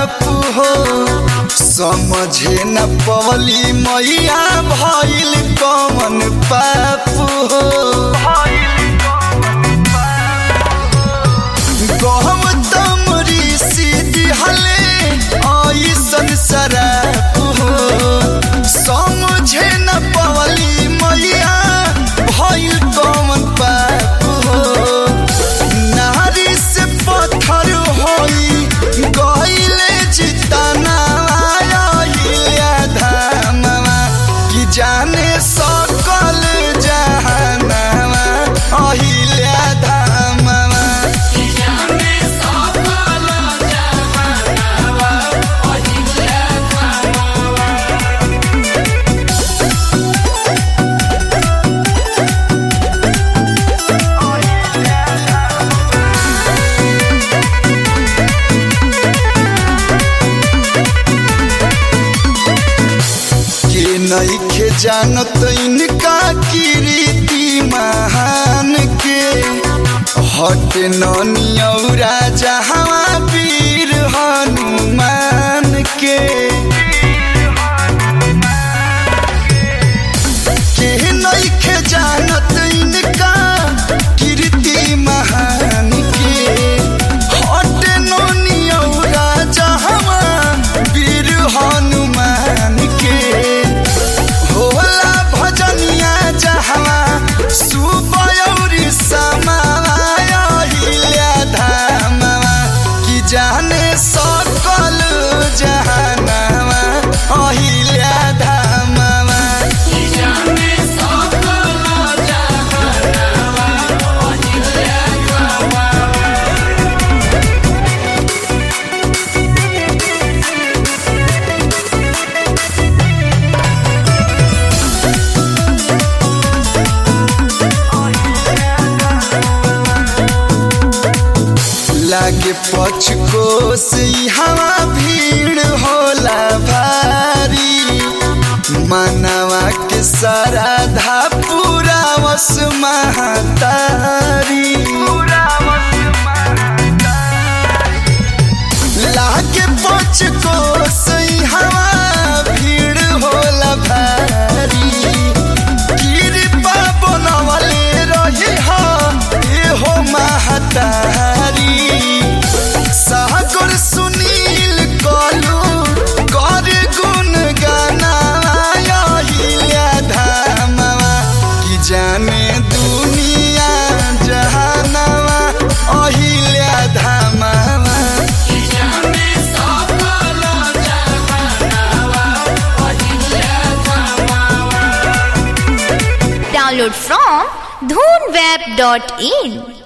बाप हो समझे न पवली मैया भइल कमन पाप हो गौतम ऋषि दिहले ऐसन शराप हो समझे न पवली मैया भइल कमन पाप हो नारी से पत्थर होई गइले जितना आइले धामवा कि जाने सकल जहानवा अहिले धामवा के नइखे जानत इनका कीर्ति महान के हट नौरा जहाँ वीर हनुमान के के नइखे जानत इनका कीर्ति महान के हट नौरा जहाँ वीर हनुमान के होला भजनिया जहवा सुबयौरी समाया हिल्या धामवा कि जाने सकल जहानवा अहिल्या धामवा लागे पचकोस हवा भीड़ होला भारी मानवा के साराधा पूरा वस महतारी लागे पचकोस हवा भीड़ होला भारी कृपा बनवले रही हो एहो महतारी सागर सुनील कलू कर गुण गाना हिल्या धामवा कि जाने दुनिया जहानवा अहिल्या धामवा Download from dhoonweb.in